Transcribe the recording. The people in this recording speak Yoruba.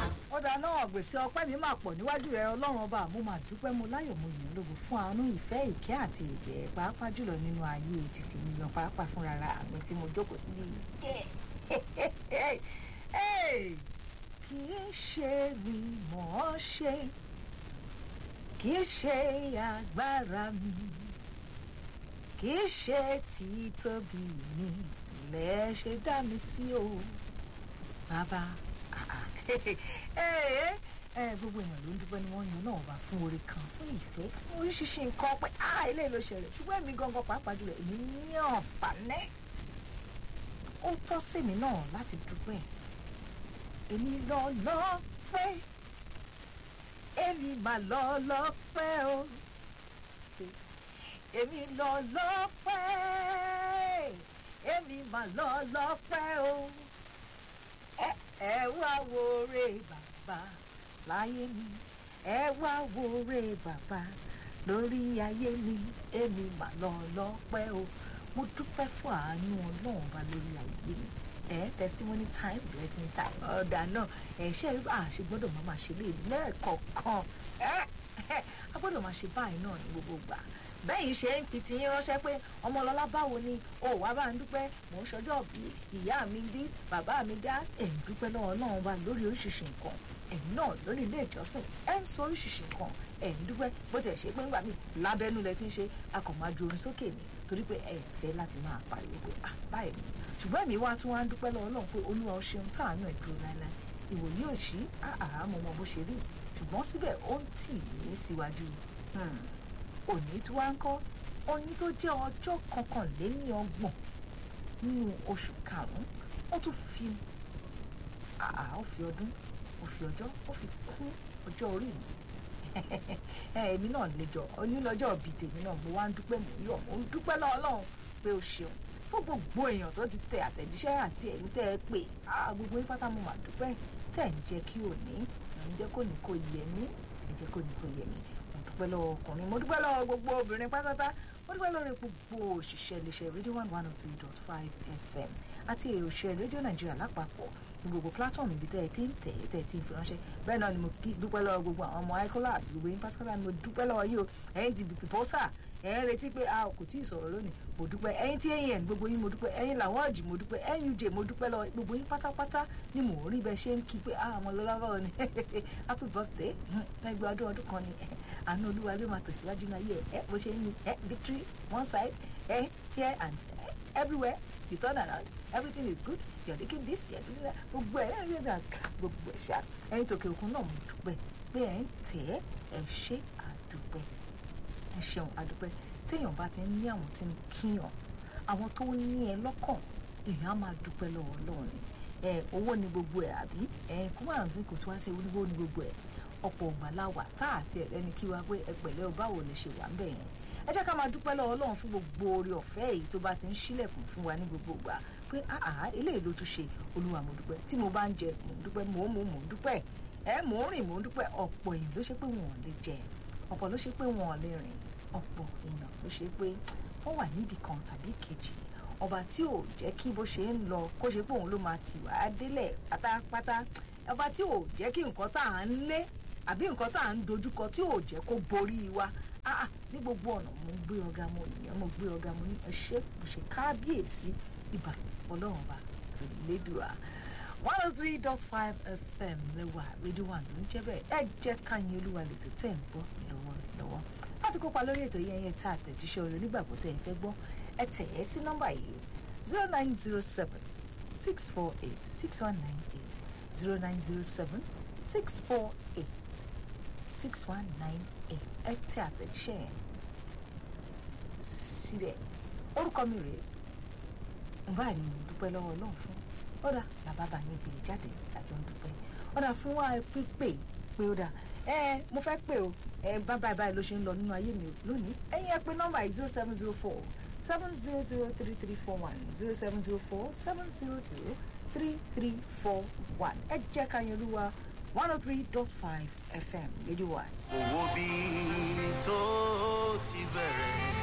ọ̀dà náà gbèsè ọpẹ́ mi máa pọ̀ níwájú rẹ ọlọ́run ọba mo máa dúpẹ́ mo láyọ̀ mo yìn lógo fún àánú ìfẹ́ ìkẹ́ àti ìgẹ̀ pàápàá jùlọ nínú ayé títí mi yan pàápàá fúnra ra àmì tí mo jókòó síbi jẹ́ kì í ṣe mi mọ̀ ọ́ ṣe kì í ṣe agbára mi kì í ṣe títóbi mi lẹ ṣe dá mi sí o bàbá gbogbo èèyàn ló ń dúpẹ́ ni wọ́n yan náà wá fún oore kan fún ìfẹ́ fún oríṣiríṣi nǹkan pé eléyìí ló ṣẹlẹ̀ ṣùgbọ́n èmi gangan pàápàá jùlọ èmi ní àǹfààní ó tọ́ sí mi náà láti dúpẹ́ èmi lọ lọ́pẹ́ èmi mà lọ lọ́pẹ́ o èmi lọ lọ́pẹ́ èmi mà lọ lọ́pẹ́ o ẹ ẹ wá wo re bàbá láyé mi ẹ wá wo re bàbá lórí ayé mi èmi mà lọ lọ́pẹ́ o mo dúpẹ́ fún àánú ọlọ́run bá lórí ayé mi ẹ testimony time blessing time ọ̀dà náà ẹ ṣe é àṣẹ gbọ́dọ̀ máa máa ṣe lé lẹ́ẹ̀kọ̀ọ̀kan ẹ a gbọ́dọ̀ máa ṣe báyìí náà ní gbogbo gbà bẹ́yìn ṣe ń fi tiyín ránṣẹ́ pé ọmọlọ́lá báwo ni ó wàá bá ń dúpẹ́ mò ń ṣọjọ́ bí ìyá mi dí bàbá mi dá ẹ̀ ń dúpẹ́ lọ́wọ́ náà wá lórí oríṣiríṣi nǹkan ẹ̀yin náà lórí ilé ìjọsìn ẹ̀ ń sọ oríṣiríṣi nǹkan ẹ̀ ń dúpẹ́ bó tiẹ̀ ṣe pé ńgbà mí lábẹ́nú lẹ ti ń ṣe akọ̀májú orin sókè ni torí pé ẹ̀ fẹ́ láti máa pariwo pé à báyìí ni ṣùgbọ́n èmi wá tún wá ń dúpẹ́ lọ́wọ́ náà pé olúwa ó ṣeun táànù ẹ̀ dúró láéláé ìwòye òṣì àhà mo mọ bó ṣe rí ṣùgbọ́n síbẹ̀ ó ń tì mí síwájú òní tí wá ń kọ́ oyin tó jẹ́ ọjọ́ kọkànléní ọgbọ̀n nínú oṣù karùn-ún ó tún fi ó fi ọdún ó fi ọjọ́ ó fi kún ọjọ́ orí mi èmi náà lẹ́jọ́ onílọ́jọ́ bíi tèmi náà mo wá ń dúpẹ́ mò ń yọ̀ mo ń dúpẹ́ lọ́wọ́ Ọlọ́run pé ó ṣeun fún gbogbo èèyàn tó ti tẹ àtẹ̀jíṣẹ́ àti ẹ̀yìn tẹ́ ẹ pé gbogbo yín pátá mo mà dúpẹ́ tẹ̀ ń jẹ́ kí òní ń jẹ́ kó ní kó yẹ mí ẹ jẹ́ kó ní kó yẹ mí mo dúpẹ́ lọ́wọ́ ọkùnrin mo dúpẹ́ lọ́wọ́ gbogbo obìnrin pátátá mo dúpẹ́ lọ́wọ́ gbogbo òṣìṣẹ́ iléeṣẹ́ rédíò one one oh three dot five fm àti òṣìṣẹ́ rédíò nàìjíríà lápapọ̀ ní gbogbo platform ibi tẹ́ ẹ ti ń tẹ̀ ẹ́ tẹ́ ẹ ti ń fi ránṣẹ́ bẹ́ẹ̀ náà ni mo dúpẹ́ lọ́wọ́ gbogbo àwọn ọmọ icolabs gbogbo yín pátápátá ni mo dúpẹ́ lọ́wọ́ yìí o ẹ̀yin ti bìpì pọ́sà ẹ̀ ń retí pé a kò tí ì sọ̀rọ̀ lónìí mo dúpẹ́ ẹ̀yin tí ẹ̀yin ẹ̀ gbogbo yín mo dúpẹ́ ẹ̀yin làwọn ọ̀jì mo dúpẹ́ nuj mo dúpẹ́ lọ́wọ́ gbogbo yín pátápátá ni mò ń rí bẹ́ẹ̀ ṣe ń kí pé a àwọn lọ́lá báwo ni happy birthday ẹgbẹ́ ọdún ọdún kan ni àánú olúwa ló máa tẹ̀síwájú náà yẹ ẹ bó ṣe ń ní ẹ victory one side ẹ here and everywhere you turn around everything is good you are taking this you are doing that gbogbo ẹ ẹ ẹ gbogbo ẹ ṣá ẹ̀yin tòkè òkun náà mo dúpẹ́ pé ẹ ń tẹ̀ ẹ ṣe àdúpẹ́ ẹ ṣeun àdúpẹ́ téèyàn bá ti ń ní àwọn tí ń kíyàn àwọn tó ní ẹ lọ́kàn èèyàn á máa dúpẹ́ lọ́wọ́ Ọlọ́run ni ẹ owó ni gbogbo ẹ àbí ẹ kó máa rántí kò tó wá ṣe oníwó ni gbogbo ẹ ọ̀pọ̀ ògbàláwà tá àti ẹ̀rẹ́ni kí wá pé ẹ pẹ̀lẹ́ o báwo lè ṣe wà ń bẹ̀ yẹn ẹ jẹ́ ká máa dúpẹ́ lọ́wọ́ Ọlọ́run fún gbogbo oore ọ̀fẹ́ èyí tó bá ti ń ṣílẹ̀kùn fún wa ní gbogbo ìgbà pé àhà eléyìí ló tún ṣe Olúwa mo dúpẹ́ tí mo bá ń jẹ mò ń dúpẹ́ mò ń mú mò ń dúpẹ́ ẹ mò ń rìn mò ń dúpẹ́ ọ̀pọ̀ èèyàn ló ṣe pé wọn ò lè jẹ ọ̀pọ̀ ló ṣe pé wọn ò lè rìn ọ̀pọ̀ èèyàn ló ṣe pé wọ́n wà níbì kan tàbí kejì ọba tí ò jẹ́ kí bó ṣe ń lọ kó ṣe pé òun ló máa tì wá délẹ̀ pátápátá ọba tí ò jẹ́ kí nǹkan tá à ń lé àbí nǹkan tá à ń dojúkọ tí ò jẹ́ kó borí wa ah ní gbogbo ọ̀nà mo ń gbé ọ̀gá mo nìyẹn mo gbé ọ̀gá mo ní ẹ ṣé mo ṣe kábíyèsí ìbà ọlọ́run ọba lẹ́dùá one oh three dot five fm lẹ́wà rédíò wà ló ń jẹ́ bẹ́ẹ̀ ẹ jẹ́ káyín olúwa lètò tẹ̀ ń gbọ́ lọ́wọ́lọ́wọ́ láti kópa lórí ètò yẹn yẹn tá àtẹ̀jíṣẹ́ orin onígbàgbọ́ tẹ̀ ẹ fẹ́ gbọ́ ẹ tẹ̀ ẹ́ sí nọ́mbà yìí zero nine zero seven six four eight six one nine eight zero nine zero seven six four eight six one nine eight ẹ tẹ̀ àtẹ̀jíṣẹ́ yẹn síbẹ̀ orúkọ mi rèé nbáà ni mo dúpẹ́ lọ́wọ́ ọlọ́run fún ọ̀dà bàbá bá mi gbèrè jáde tàbí ń dúpẹ́ ọ̀dà fún wa pípé pé ó dà ẹ mo fẹ́ pè o ẹ bá báyìí báyìí ló ṣe ń lọ nínú ayé mi lónìí ẹ̀yin ẹ pè nọ́mbà yìí zero seven zero four seven zero zero three three four one zero seven zero four seven zero zero three three four one ẹ jẹ́ ká yẹn olúwa one oh three dot five fm rédíò wa. owó bí tó ti bẹ̀rẹ̀